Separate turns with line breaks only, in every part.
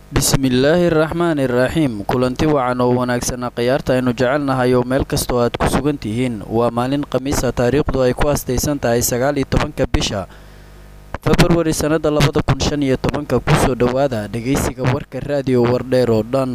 bismillaahi raxmaani raxiim kulanti wacan oo wanaagsana khiyaarta aynu jecelnahay oo meel kastoo aad ku sugan tihiin waa maalin khamiisa taariikhdu ay ku astaysan tahay sagaal iyo tobanka bisha februari sannada labada kun shan iyo tobanka kusoo dhowaada dhegaysiga warka raadiyo wardheer oo dhan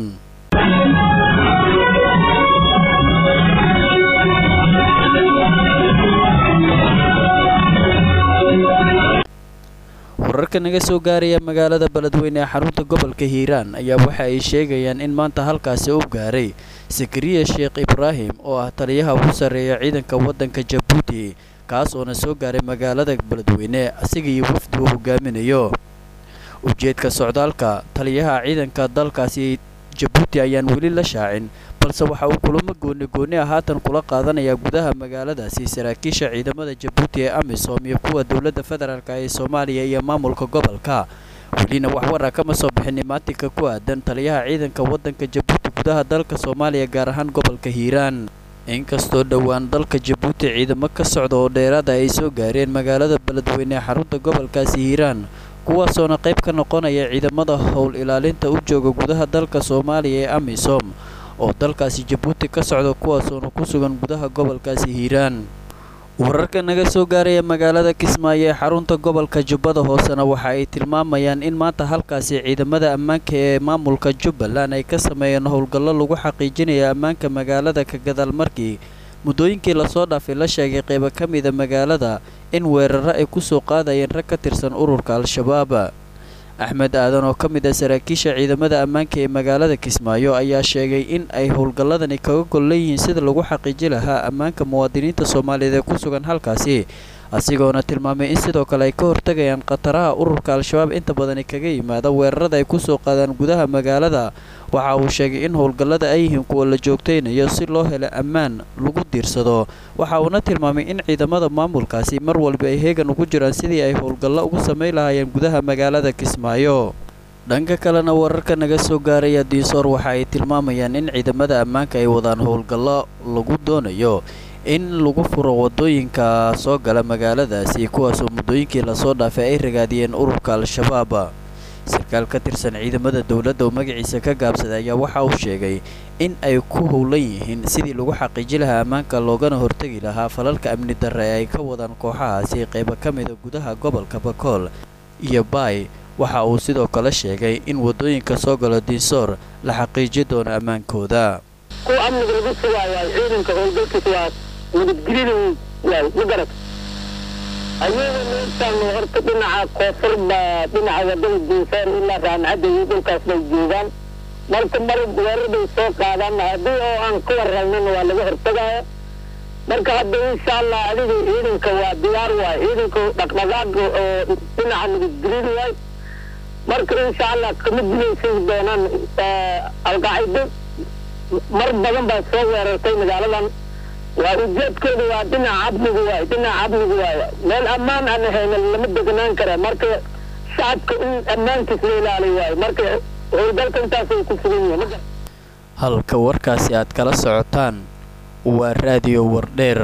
wararka naga soo gaaraya magaalada beledweyne ee xarunta gobolka hiiraan ayaa waxa ay sheegayaan in maanta halkaasi u gaaray sakariya sheekh ibraahim oo ah taliyaha ugu sarreeya ciidanka waddanka jabuuti kaas oona soo gaaray magaalada beledweyne asiga iyo wafdi uu hogaaminayo ujeedka socdaalka taliyaha ciidanka dalkaasi jabuuti ayaan weli la shaacin balse waxa uu kulamo gooni gooni ah haatan kula qaadanayaa gudaha magaaladaasi saraakiisha ciidamada jabuuti ee amisom iyo kuwa dowladda federaalk ee soomaaliya iyo maamulka gobolka welina waxwara kama soo bixin imaatinka ku aadan taliyaha ciidanka waddanka jabuuti gudaha dalka soomaaliya gaar ahaan gobolka hiiraan inkastoo dhowaan dalka jabuuti ciidamo ka socda oo dheeraada ay soo gaareen magaalada beledweyne ee xarunta gobolkaasi hiiraan kuwaasoona qayb ka noqonaya ciidamada howl ilaalinta u jooga gudaha dalka soomaaliya ee amisom oo dalkaasi jabuuti ka socda kuwaasoona ku sugan gudaha gobolkaasi hiiraan wararka naga soo gaaraya magaalada kismaayo ee xarunta gobolka jubbada hoosena waxa ay tilmaamayaan in maanta halkaasi ciidamada ammaanka ee maamulka jubbaland ay ka sameeyeen howlgallo lagu xaqiijinaya ammaanka magaalada ka gadaal markii muddooyinkii lasoo dhaafay la sheegay qaybo ka mida magaalada in weeraro ay ku soo qaadayeen rag ka tirsan ururka al-shabaab axmed aadan oo ka mid ah saraakiisha ciidamada ammaanka ee magaalada kismaayo ayaa sheegay in ay howlgalladani kaga gol leeyihiin sida lagu xaqiiji lahaa ammaanka muwaadiniinta soomaaliyeed ee ku sugan halkaasi asigoona tilmaamay in sidoo kale ay ka hortagayaan khataraha ururka al-shabaab inta badani kaga yimaada weerarada ay kusoo qaadaan gudaha magaalada waxa uu sheegay in howlgallada ay yihiin kuwa la joogtaynayo si loo helo ammaan lagu diirsado waxa uuna tilmaamay in ciidamada maamulkaasi mar walba ay heegan ugu jiraan sidii ay howlgallo ugu samayn lahaayeen gudaha magaalada kismaayo dhanka kalena wararka naga soo gaaraya diisoor waxa ay tilmaamayaan in ciidamada ammaanka ay wadaan howlgallo lagu doonayo in lagu furo wadooyinka soo gala magaaladaasi kuwaasoo muddooyinkii lasoo dhaafay ay ragaadiyeen ururka al-shabaab sarkaal ka tirsan ciidamada dowladda oo magaciisa ka gaabsaday ayaa waxa uu sheegay in ay ku howlan yihiin sidii lagu xaqiiji lahaa ammaanka loogana hortegi lahaa falalka amni darre ee ay ka wadaan kooxahaasi qaybo ka mida gudaha gobolka bakool iyo baay waxa uu sidoo kale sheegay in waddooyinka soo galo diisoor la xaqiiji doono ammaankooda
kuwa amniga lagu sugaayaa ciidanka howlgalkiisa waa nabadgelida waay ma garad ayaga meeshaan horta dhinaca koonfur baa dhinaca wadada diinsaar ilaa raamcadda iyo dhulkaas bay joogaan marka mar weerar bay soo qaadaan haddii oo aan ka warralnana waa laga hortagaaya marka hadda insha allah adiga ciidanka waa diyaar waay ciidanka dhaqdhaqaaqa oo dhinaca nabadgelida waay marka insha allah kama gulaysan doonaan alqaacido mar badan baa soo weerartay magaaladan waa ujeedkooda waa dhinaca amniga waay dhinaca amniga waay meel ammaan aan ahayna lama deganaan kara marka shacabka in ammaankiis la ilaaliy waay marka howlgalka intaasay ku sugan yihiin
halka warkaasi aad kala socotaan waa raadiyo wardheer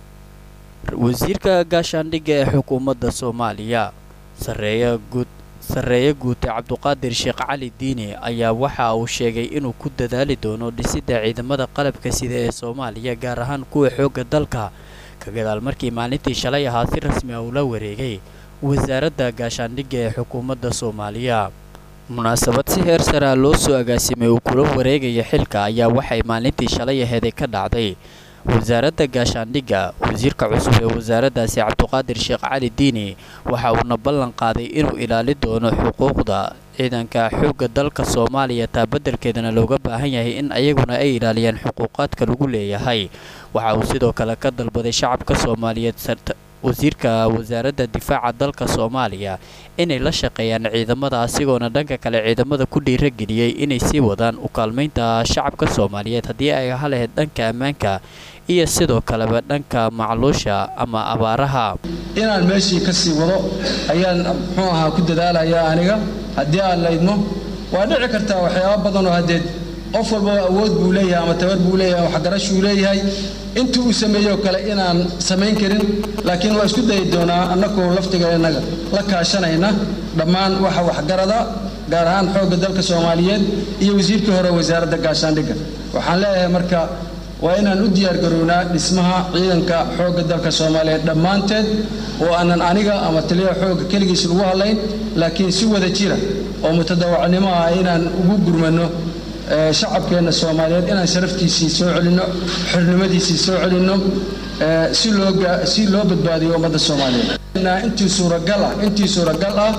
wasiirka gaashaandhigga ee xukuumadda soomaaliya sareeya guud sarreeye guute cabduqaadir sheekh cali diini ayaa waxa uu sheegay inuu ku dadaali doono dhisidda ciidamada qalabka sida ee soomaaliya gaar ahaan kuwa xoogga dalka ka gadaal markii maalintii shalay ahaa si rasmi ah ula wareegay wasaaradda gaashaandhigga ee xukuumadda soomaaliya munaasabad si heer saraa loo soo agaasimay uu kula wareegaya xilka ayaa waxay maalintii shalay aheeday ka dhacday wasaaradda gaashaandhigga wasiirka cusub ee wasaaraddaasi cabduqaadir sheekh cali diini waxa uuna ballan qaaday inuu ilaali doono xuquuqda ciidanka xoogga dalka soomaaliya taa beddelkeedana looga baahan yahay in ayaguna ay ilaaliyaan xuquuqaadka lagu leeyahay waxa uu sidoo kale ka dalbaday shacabka soomaaliyeed wasiirka wasaaradda difaaca dalka soomaaliya inay la shaqeeyaan ciidamada asigoona dhanka kale ciidamada ku dhiirageliyey inay sii wadaan u kaalmaynta shacabka soomaaliyeed haddii ay aha lahayd dhanka ammaanka iyo sidoo kaleba dhanka macluusha ama abaaraha
inaan meeshii ka sii wado ayaan muxuu ahaa ku dadaalayaa aniga haddii aan laydmo waa dhici kartaa waxyaaba badanoo haddeed qof walbaba awood buu leeyahay ama tabar buu leeyahay waxgarashuu leeyahay intii uu sameeyoo kale inaan samayn karin laakiin waa isku dayi doonaa annagoo laftiga innaga la kaashanayna dhammaan waxa waxgarada gaar ahaan xoogga dalka soomaaliyeed iyo wasiirkii hore wasaaradda gaashaandhigga waxaan leeyahay marka waa inaan u diyaargarownaa dhismaha ciidanka xoogga dalka soomaaliyeed dhammaanteed oo aanan aniga ama taliyaha xoogga keligiis lagu hadlayn laakiin si wada jira oo mutadawacnimo ah inaan ugu gurmano shacabkeenna soomaaliyeed inaan sharaftiisii soo celinno xornimadiisii soo celinno si loo si loo badbaadiyo ummadda soomaaliyeed intii suuragal ah intii suuragal ah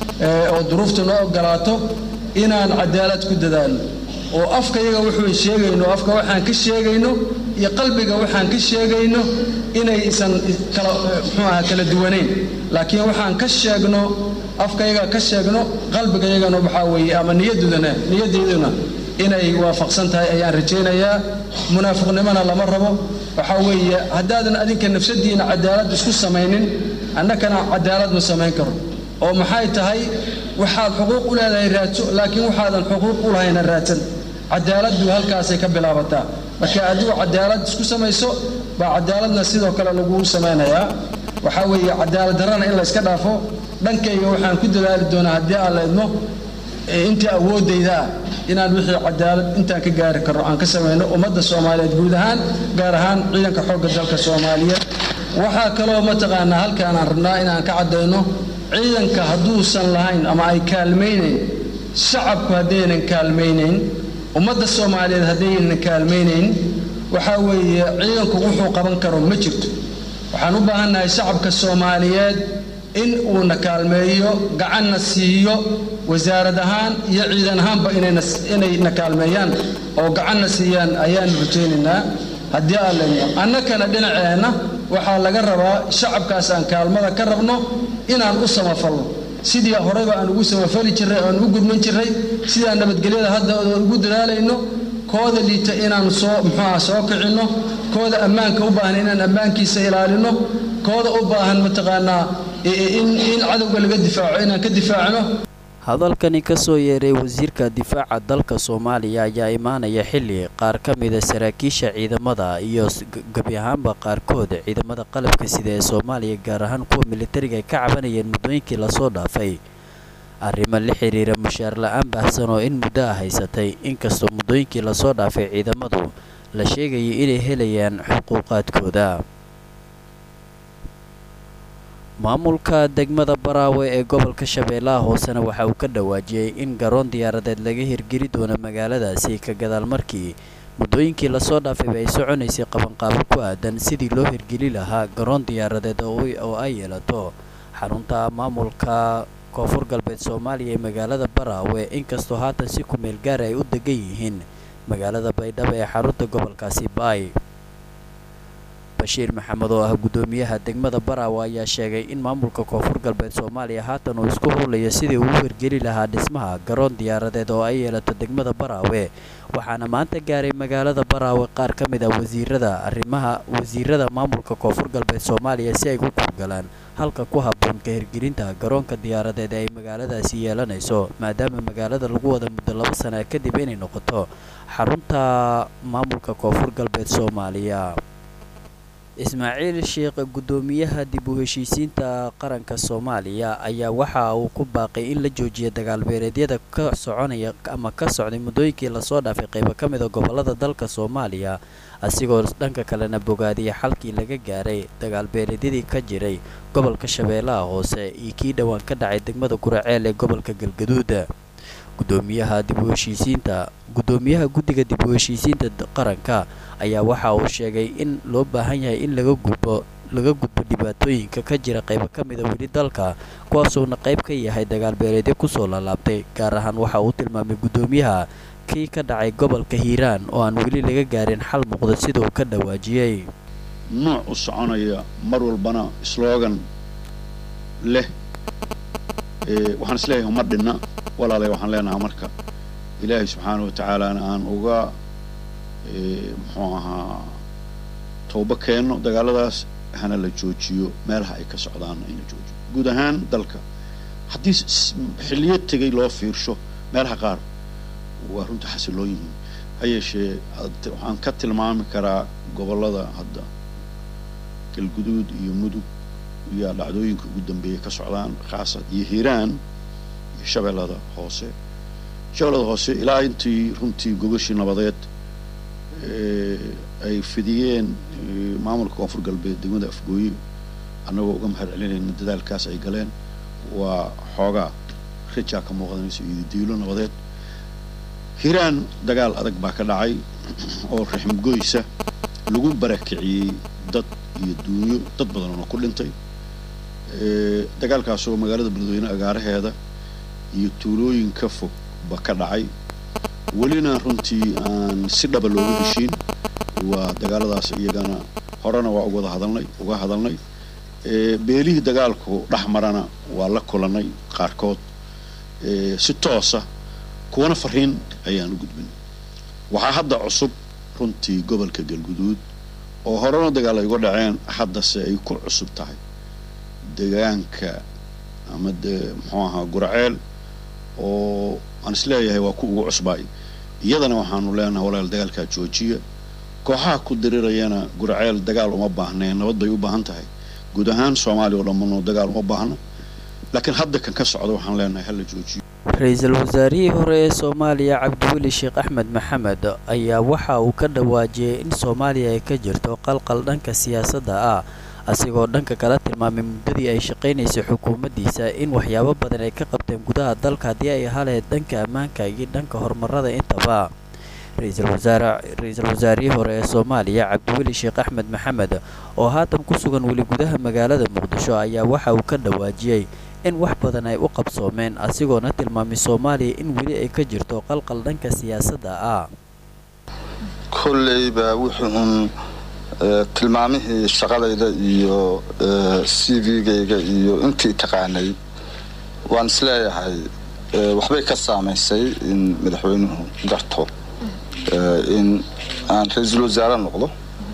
oo duruufta noo ogolaato inaan cadaalad ku dadaalno oo afka yaga wuxuu sheegayno afka waxaan ka sheegayno iyo qalbiga waxaan ka sheegayno inaysan kala muxuu aha kala duwanayn laakiin waxaan ka sheegno afka yaga ka sheegno qalbiga yagana waxaa weeye ama niyadudana niyadeeduna inay waafaqsan tahay ayaan rajaynayaa munaafiqnimona lama rabo waxaa weeye haddaadan adinka nafsadiina cadaalad isku samaynin annakana cadaalad ma samayn karo oo maxay tahay waxaad xuquuq u leedahay raadso laakiin waxaadan xuquuq u lahayna raadsan cadaaladdu halkaasay ka bilaabataa marka adigu cadaalad isku samayso baa cadaaladna sidoo kale lagu samaynayaa waxaa weeye cadaalad darrana in la yska dhaafo dhankayga waxaan ku dadaali doonaa haddii aan la idmo intii awooddayda ah inaan wixii cadaalad intaan ka gaari karno aan ka samayno ummadda soomaaliyeed guud ahaan gaar ahaan ciidanka xoogga dalka soomaaliyeed waxaa kaloo mataqaanaa halkaan aan rabnaa inaan ka caddayno ciidanka hadduusan lahayn ama ay kaalmaynayn shacabku haddaynan kaalmaynayn ummadda soomaaliyeed haddaynan kaalmaynayn waxaa weeye ciidanku wuxuu qaban karo ma jirto waxaan u baahannahay shacabka soomaaliyeed in uuna kaalmeeyo gacanna siiyo wasaarad ahaan iyo ciidan ahaanba inayna kaalmeeyaan oo gacanna siiyaan ayaanu rajaynaynaa haddii aan leyno annakana dhinaceenna waxaa laga rabaa shacabkaas aan kaalmada ka rabno inaan u samafalno sidii horeyba aan ugu samafali jirray aan ugu gudman jirray sidaan nabadgelyada hadda ugu dadaalayno kooda liita inaan soo muxuuaha soo kicinno kooda ammaanka u baahan inaan ammaankiisa ilaalino kooda u baahan mataqaanaa in cadowga laga difaaco inaan ka difaacno
hadalkani ka soo yeeray wasiirka difaaca dalka soomaaliya ayaa imaanaya xilli qaar ka mida saraakiisha ciidamada iyo gebi ahaanba qaarkood ciidamada qalabka sida ee soomaaliya gaar ahaan kuwa militariga ay ka cabanayeen muddooyinkii lasoo dhaafay arrimo la xiriira mushaar la-aan baahsan oo in muddo ah haysatay inkastoo muddooyinkii lasoo dhaafay ciidamadu la sheegayay inay helayaan xuquuqaadkooda maamulka degmada baraawe ee gobolka shabeellaha hoosena waxa uu ka dhawaajiyey in garoon diyaaradeed laga hirgeli doono magaaladaasi ka gadaal markii muddooyinkii lasoo dhaafayba ay soconaysay qabanqaabo ku aadan sidii loo hirgeli lahaa garoon diyaaradeed oo ay yeelato xarunta maamulka koonfur galbeed soomaaliya ee magaalada baraawe inkastoo haatan si kumeel gaara ay u degan yihiin magaalada baydhabo ee xarunta gobolkaasi baay bashiir maxamed oo ah guddoomiyaha degmada baraawe ayaa sheegay in maamulka koonfur galbeed soomaaliya haatan uu isku howlayo sidii uu u hirgeli lahaa dhismaha garoon diyaaradeed oo ay yeelato degmada baraawe waxaana maanta gaaray magaalada baraawe qaar ka mid ah wasiirada arrimaha wasiirada maamulka koonfur galbeed soomaaliya si ay u kurgalaan halka ku habboon ka hirgelinta garoonka diyaaradeed ee ay magaaladaasi yeelanayso maadaama magaalada lagu wada muddo laba sana kadib inay noqoto xarunta maamulka koonfur galbeed soomaaliya ismaaciil sheekh guddoomiyaha dib u heshiisiinta qaranka soomaaliya ayaa waxa uu ku baaqay in la joojiya dagaalbeereedyada ka soconaya ama ka socday muddooyinkii lasoo dhaafay qaybo ka mid a gobolada dalka soomaaliya asigoo dhanka kalena bogaadiya xalkii laga gaaray dagaalbeereedyadii ka jiray gobolka shabeellaha hoose iyo kii dhowaan ka dhacay degmada guraceel ee gobolka galgaduud gudoomiyaha dib u heshiisiinta guddoomiyaha guddiga dib u heshiisiinta qaranka ayaa waxa uu sheegay in loo baahan yahay in laga gudbo laga gudbo dhibaatooyinka ka jira qaybo ka mida weli dalka kuwaasuuna qayb ka yahay dagaalbeeleedyo kusoo laalaabtay gaar ahaan waxa uu tilmaamay guddoomiyaha kii ka dhacay gobolka hiiraan oo aan weli laga gaarin xal muuqda sida uu ka dhawaajiyey
nooc u soconaya mar walbana sloogan leh waxaan isleeyahay uma dhinna walaalay waxaan leenahaa marka ilaahay subxaana wa tacaalana aan uga muxuu ahaa toobo keenno dagaaladaas hana la joojiyo meelaha ay ka socdaanna in la joojiyo guud ahaan dalka haddii xilliyo tegay loo fiirsho meelaha qaar waa runta xasilloon yihiin ha yeeshee waxaan ka tilmaami karaa gobollada hadda galguduud iyo mudug iyo dhacdooyinka ugu dambeeya ka socdaan khaasa iyo hiiraan iyo shabeellada hoose shabeellada hoose ilaa intii runtii gogashii nabadeed ay fidiyeen maamulka koonfur galbeed degmada afgooye annagoo uga mahad celinayna dadaalkaas ay galeen waa xoogaa rijaa ka muuqdanayso iyo diilo nabadeed hiiraan dagaal adag baa ka dhacay oo raxmgoysa lagu barakiciyey dad iyo duunyo dad badan oo ku dhintay dagaalkaasoo magaalada beledweyne agaaraheeda iyo tuulooyin ka fog ba ka dhacay welina runtii aan si dhaba looga heshiin waa dagaaladaas iyagana horena waa uga hadalnay uga hadalnay beelihii dagaalku dhex marana waa la kulannay qaarkood si toosa kuwana fariin ayaan u gudbin waxaa hadda cusub runtii gobolka galguduud oo horena dagaal ay uga dhaceen haddase ay ku cusub tahay deegaanka ama de muxuu ahaa guraceel oo aan isleeyahay waa ku ugu cusbaay iyadana waxaanu leenahay walaal dagaalkaa joojiya kooxaha ku dirirayana guraceel dagaal uma baahneen nabad bay u baahan tahay guud ahaan soomaaliya oo dhammanoo dagaal uma baahno laakiin hadda kan ka socda waxaan leenahay hala joojiyo
ra-iisul wasaarihii hore ee soomaaliya cabdiweli sheekh axmed maxamed ayaa waxa uu ka dhawaajiyey in soomaaliya ay ka jirto qalqal dhanka siyaasadda ah asigoo dhanka kala tilmaamay muddadii ay shaqaynaysay xukuumaddiisa in waxyaabo badan ay ka qabteen gudaha dalka haddii ay haleed dhanka ammaanka iyo dhanka horumarada intaba ra-iisul wasaare ra-iisul wasaarihii hore ee soomaaliya cabdiweli sheekh axmed maxamed oo haatan ku sugan weli gudaha magaalada muqdisho ayaa waxa uu ka dhawaajiyey in wax badan ay u qabsoomeen asigoona tilmaamay soomaaliya in weli ay ka jirto qalqal dhanka siyaasadda ah
kolleyba wixii uun tilmaamihii shaqadayda iyo c v-gayga iyo intii taqaanay waan isleeyahay waxbay ka saamaysay in madaxweynuhu garto in aan ra-iisul wasaare noqdo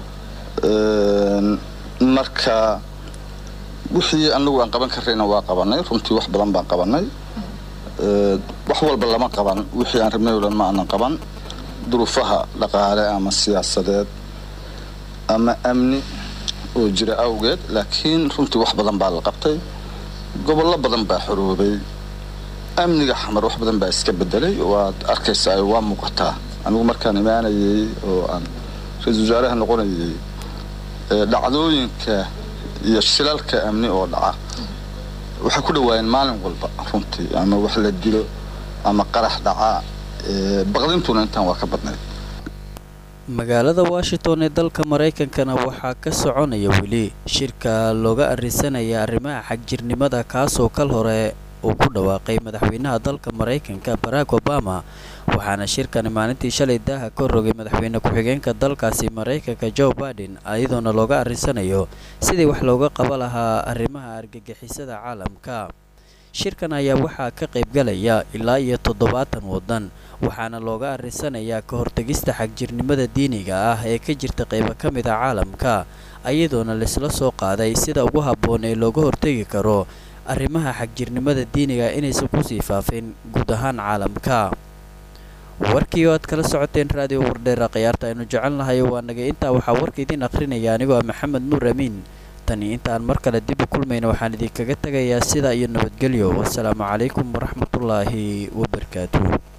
marka wixii anagu aan qaban karayna waa qabanay runtii wax badan baan qabanay wax walba lama qaban wixii aan rabnay o dhan ma aanan qaban duruufaha dhaqaale ama siyaasadeed ama amni oo jira awgeed laakiin runtii wax badan baa la qabtay gobollo badan baa xoroobay amniga xamar wax badan baa iska bedelay waad arkaysaa waa muuqataa anigu markaan imaanayay oo aan ra-iisul wasaaraha noqonayay dhacdooyinka iyo shilalka amni oo dhaca waxay ku dhawaayeen maalin walba runtii ama wax la dilo ama qarax dhaca baqdintuna intaan waa ka badnayd
magaalada washington ee dalka maraykankana waxaa ka soconaya weli shirka looga arisanaya arrimaha xagjirnimada kaasoo kal hore uu ku dhawaaqay madaxweynaha dalka maraykanka barack obama waxaana shirkani maalintii shalay daaha ka rogay madaxweyne ku-xigeenka dalkaasi maraykanka joe baiden iyadoona looga arisanayo sidii wax looga qaba lahaa arrimaha argagixisada caalamka shirkan ayaa waxaa ka qaybgalaya ilaa iyo toddobaatan waddan waxaana looga arisanayaa ka hortegista xagjirnimada diiniga ah ee ka jirta qaybo ka mid a caalamka iyadoona laisla soo qaaday sida ugu habboon ee looga hortegi karo arrimaha xagjirnimada diiniga inaysan kusii faafin guud ahaan caalamka warkii oo aad kala socoteen raadiyo wardheera khiyaarta aynu jecelnahay waa nagay intaa waxaa warka idiin akhrinaya anigoo ah maxamed nuur amiin tani intaan mar kale dib u kulmayna waxaan idinkaga tegayaa sidaa iyo nabadgelyo wasalaamu calaykum waraxmatullaahi wabarakaatuh